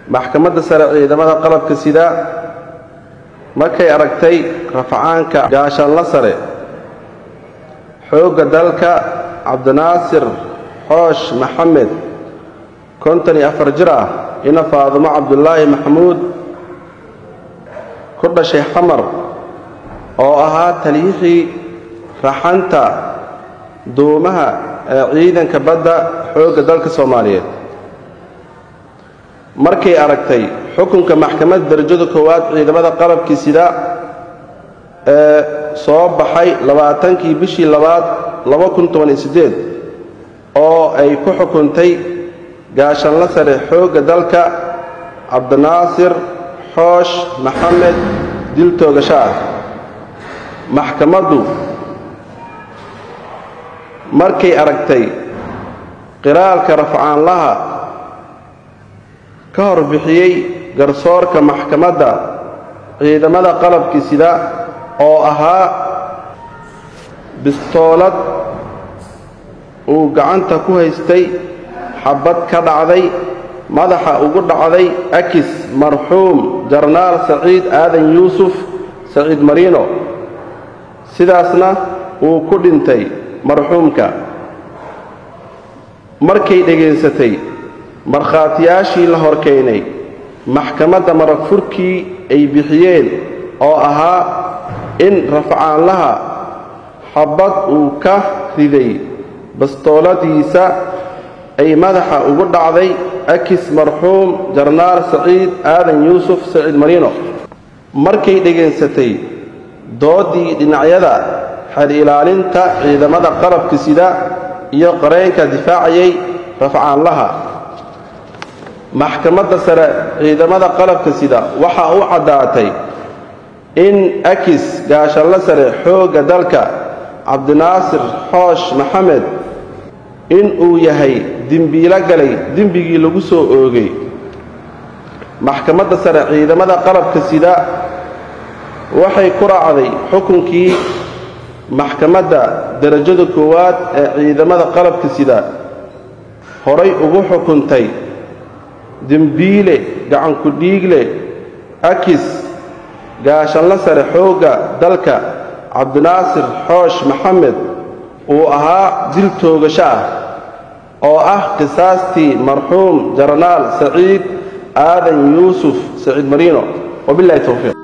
maxkamadda sare ciidamada qalabka sida markay aragtay rafacaanka gaashaanla sare xoogga dalka cabdinaasir xoosh maxamed konton iyo afar jir ah ina faadumo cabdulaahi maxamuud ku dhashay xamar oo ahaa taliyixii raxanta duumaha ee ciidanka badda xoogga dalka soomaaliyeed markay aragtay xukunka maxkamadda darajada koowaad ciidamada qalabkii sida ee soo baxay labaatankii bishii labaad oo ay ku xukuntay gaashanla sare xoogga dalka cabdinaasir xoosh maxamed dil toogasho ah maxkamaddu markay aragtay qiraalka rafcaanlaha ka hor bixiyey garsoorka maxkamadda ciidamada qalabkii sida oo ahaa bistoolad uu gacanta ku haystay xabbad ka dhacday madaxa ugu dhacday akis marxuum jarnaal saciid aadan yuusuf saciid mariino sidaasna uu ku dhintay marxuumka markay dhegaysatay markhaatiyaashii la hor keenay maxkamadda marag furkii ay bixiyeen oo ahaa in rafcaanlaha xabbad uu ka riday bastooladiisa ay madaxa ugu dhacday akis marxuum jarnaal saciid aadan yuusuf saciid mariino markay dhegaysatay dooddii dhinacyada xer ilaalinta ciidamada qalabka sida iyo qareenka difaacayay rafcaanlaha maxkamadda sare ciidamada qalabka sida waxaa u caddaatay in akis gaashanla sare xoogga dalka cabdinaasir xoosh maxamed in uu yahay dembiilo galay dembigii lagu soo oogay maxkamadda sare ciidamada qalabka sida waxay ku raacday xukunkii maxkamadda darajada koowaad ee ciidamada qalabka sida horay ugu xukuntay dembiile gacanku dhiigle akis gaashanla sare xoogga dalka cabdinaasir xoosh maxamed uu ahaa dil toogasho ah oo ah qisaastii marxuum jarnaal saciid aadan yuusuf saciid mariino wabilahi towfiiq